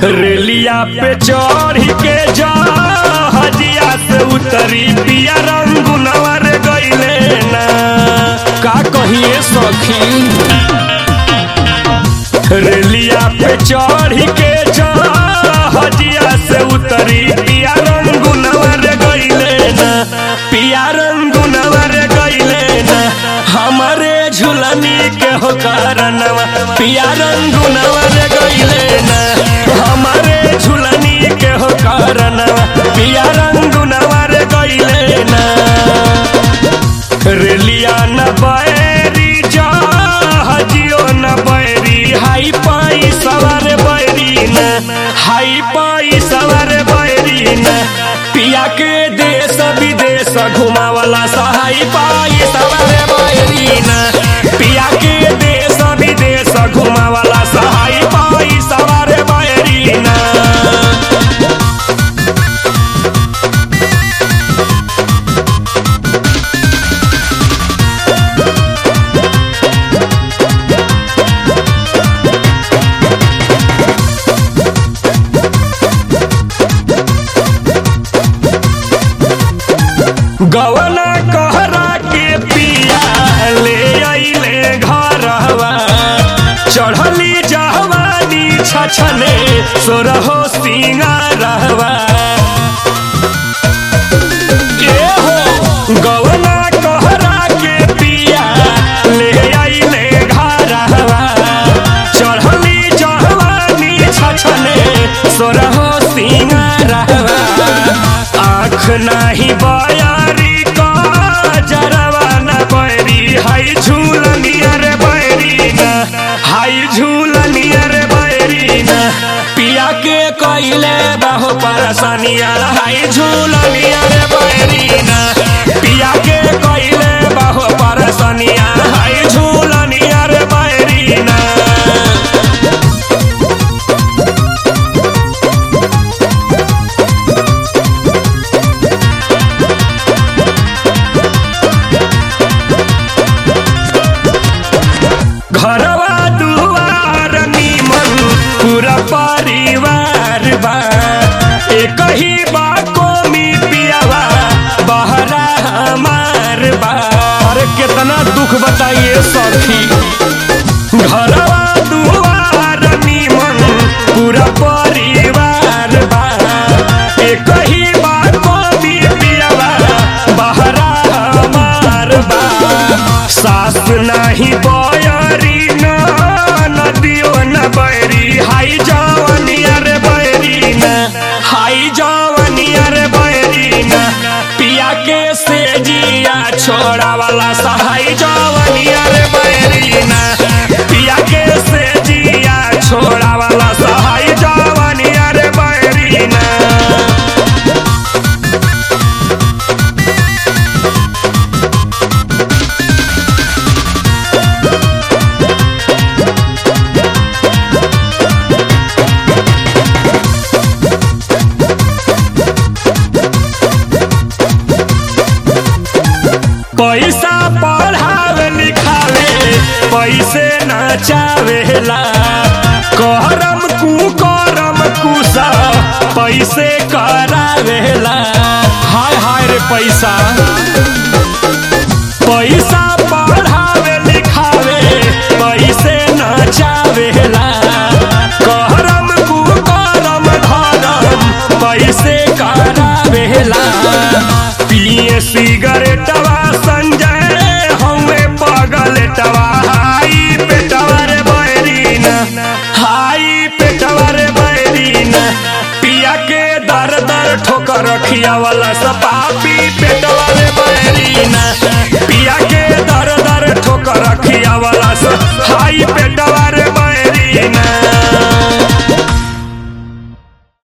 रेलिया पे चढ़ के जा हजिया से उतरी पिया रंगुनवा रे गईले ना का कहिए सखी रेलिया पे चढ़ के जा हजिया से उतरी पिया रंगुनवा रे गईले ना पिया रंगुनवा रे गईले ना हमारे झुलनी के हो कारणवा पिया रंगुनवा रे गईले ना हमारे झुलनी के हो कारणवा पिया रंगुनवा रे गईले ना रेलिया न बैरी जा हजियो न बैरी हाई पाई सवार बैरी न हाई पाई सवार बैरी न पिया के देश विदेश घुमावला सहाई पाई सवार बैरी न पिया के देश विदेश घुमावला सहाई पाई सवार बैरी न गवना कहरा के पिया ले अइले घरवा चढ़ली जहवानी छछने सोरहो सिंगारवा ए हो गवना कहरा के पिया ले अइले घरवा चढ़ली जहवानी छछने सोरहो सिंगारवा आँख नाही बयारी का जरवा न बैरी हाई झूलनिया रे बैरी न हाई झूलनिया रे बैरी न पिया के कइले बहु परेशानिया हाई झूलनिया रे बैरी न पिया के कइले बहु परेशानिया हाई झूलनिया रे बैरी न घरवा दुआर निमन पूरा परिवार बा एक ही बा कोमी पियावा बहरा हमार बा अरे कितना दुख बताइए सखी घरवा दुआर निमन पूरा परिवार बा एक ही बा कोमी पियावा बहरा हमार बा सास नाही बयरी न नदियो न बैरी हाई जवनिया रे बैरी न हाई जवनिया रे बैरी न पिया के से जिया छोड़ा वाला सहाई जवनिया रे बैरी न पिया के से जिया छोड़ा वाला सहाई जवनिया रे बैरी न पैसा पढ़ावे लिखावे पैसे नचावेला करम कुकरम कुसा पैसे करावेला हाय हाय रे पैसा पैसा पढ़ावे लिखावे पैसे नचावेला करम कुकरम धरम पैसे करावेला पिए सिगरेटवा संजय हमें पगलेटवा हाई पेटवा रे बैरीन हाई पेटवा रे बैरीन पिया के दर दर ठोकर रखिया वाला सपापी पेटवा रे बैरीन पिया के दर दर ठोकर रखिया वाला स हाई पेटवा रे बैरीन